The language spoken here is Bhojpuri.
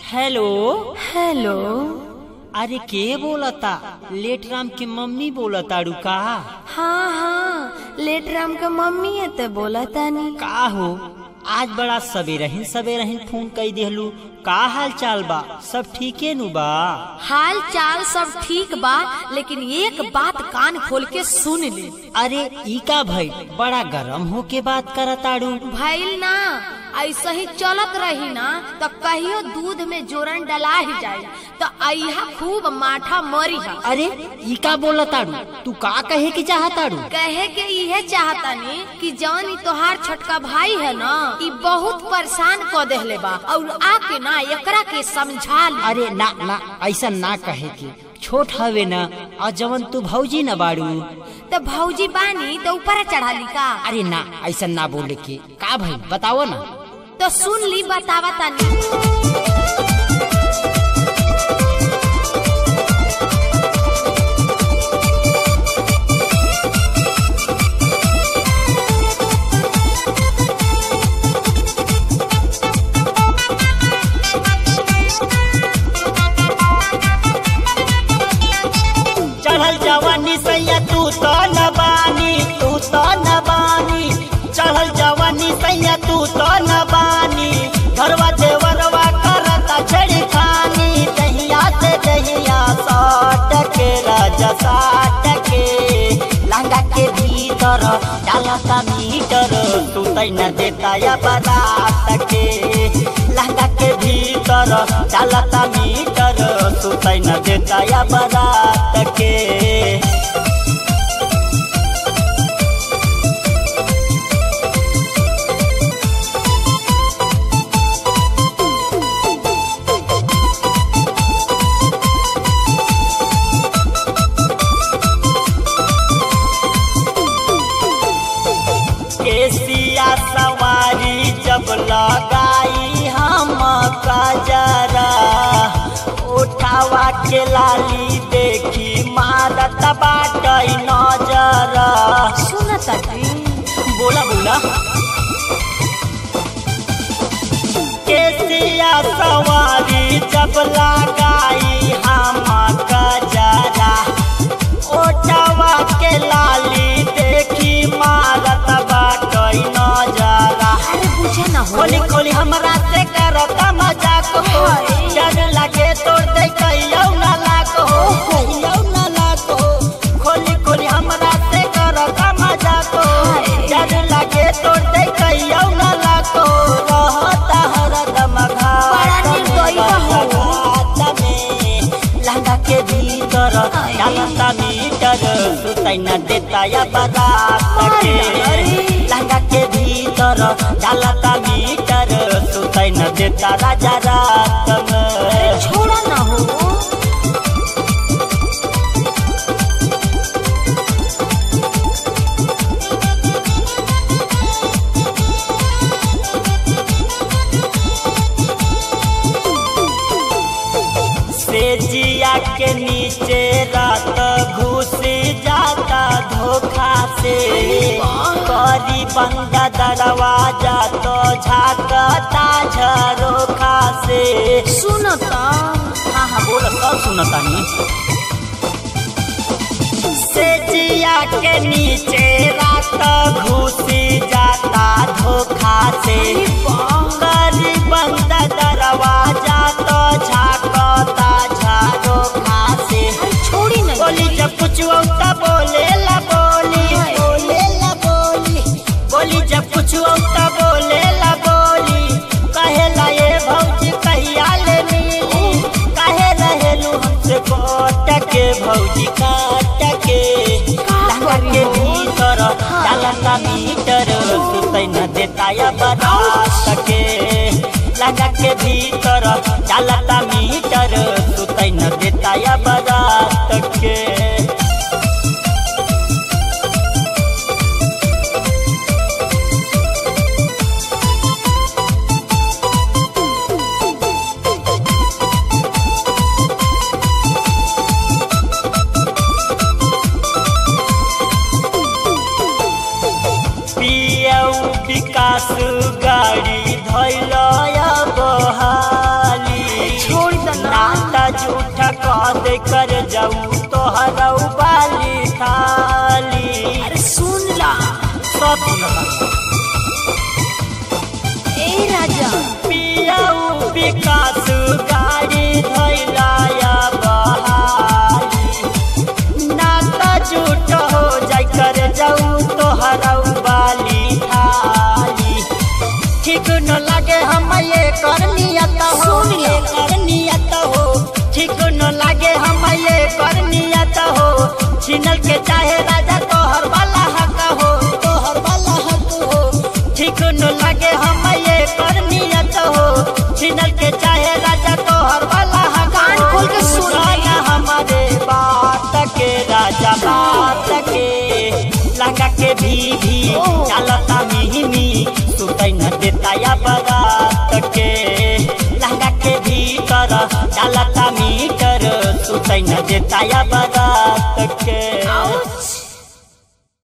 हेलो हेलो अरे के बोलता लेट राम के मम्मी बोलता रुका हाँ हाँ लेट राम का मम्मी है तो बोला तानी का हो आज बड़ा सवेरे ही सवेरे ही फोन कई देहलू का हाल चाल बा सब ठीके नु बा हाल चाल सब ठीक बा लेकिन एक बात कान खोल के सुन ले अरे ई का भाई बड़ा गरम हो के बात करताड़ू भइल ना ऐसे ही चलत रही ना तो कहियो दूध में जोरन डला ही जाए तो अहा खूब माठा मरी है अरे ई का बोलताड़ू तू का कहे के चाहताड़ू कहे के इहे चाहतानी कि जौन ई तोहार छोटका भाई है ना ई बहुत परेशान क देहले बा और आके ना एकरा के समझा ले अरे ना ना ऐसा ना कहे के छोट हवे ना और जवन तू भौजी न बाड़ू तो भौजी बानी तो ऊपर चढ़ा ली का अरे ना ऐसा ना बोले के का भाई बताओ ना तो सुन ली बतावा तानी चढ़ल जवानी सैया तू तो न बानी तू तो न बानी चढ़ल जवानी सैया तू तो न बानी घरवा देवरवा करता छड़ी खानी दहिया से दहिया साट के राजा साट के लंगा के भीतर डालता मीटर तू तैना देता या बारात के लंगा के भीतर डालता मीटर तू तैना देता या बारात के केसिया सवारी जब लगाई हम कजरा उठावा के लाली देखी मारत बाटई नजर सुन तानी बोला बोला केसिया सवारी जब लगाई हम कजरा ओटावा के लाली देखी मारत बाटई नजरा अरे बुझे ना हो खोली खोली हमरा से करता मजाक हो डर लगे तोड़ दे कहियो ना लाक हो कहियो ना लाक हो खोली खोली हमरा से करता मजाक हो डर लगे तोड़ दे कहियो ना लाक हो रहता हरदम बड़ा निर्दयी बा हो। घात में लहंगा के भीतर डालता मीटर सुतै न देता या बारात के लहंगा के भीतर डालता मीटर सुतै न देता राजा रात में छोड़ा ना हो से जिया के नीचे रात घुस जाता धोखा से करी बंदा दरवाजा तो झाकता झरोखा से सुन तो हाँ हाँ बोल सब सुनता नहीं से जिया के नीचे रात घुसी जाता धोखा से करी बंद दरवाजा तो झाकता झरोखा से छोड़ी नहीं बोली जब कुछ औता बोले ला बोली बोले ला बोली बोली जब कुछ औता बोले ला बोली कहे ला ये भौजी कहिया ले मिली कहे रहेलू हमसे कोट के भौजी काट के लहंगा के भीतर डालता मीटर सुतै न देता या बारात के लहंगा के भीतर डालता मीटर सुतै न देता या बारात के पियऊ विकास गाड़ी धैल बहाली जाऊ तोहरौ बाली थाली अरे सुन ला सब सुनता ए राजा पियाऊ विकास गाड़ी धैलाया बहाली नाता झूठ हो जाय कर जाऊ तोहरौ बाली थाली ठीक न लागे हम ये कर नियत हो सुन लो। ये कर नियत हो ठीक न लागे हम ये कर नियत हो छिनल के चाहे राजा तोहर वाला हक हो तोहर वाला हक हो ठीक न लागे हम ये कर नियत हो छिनल के चाहे राजा तोहर वाला हक कान हो। खोल के सुन ले। सुना हमारे बात के राजा बात के लगा के भी भी ओह। चलता मिहिमी सुतै न देता या बरात के लहंगा के भीतर चलता मीटर सुतै न देता या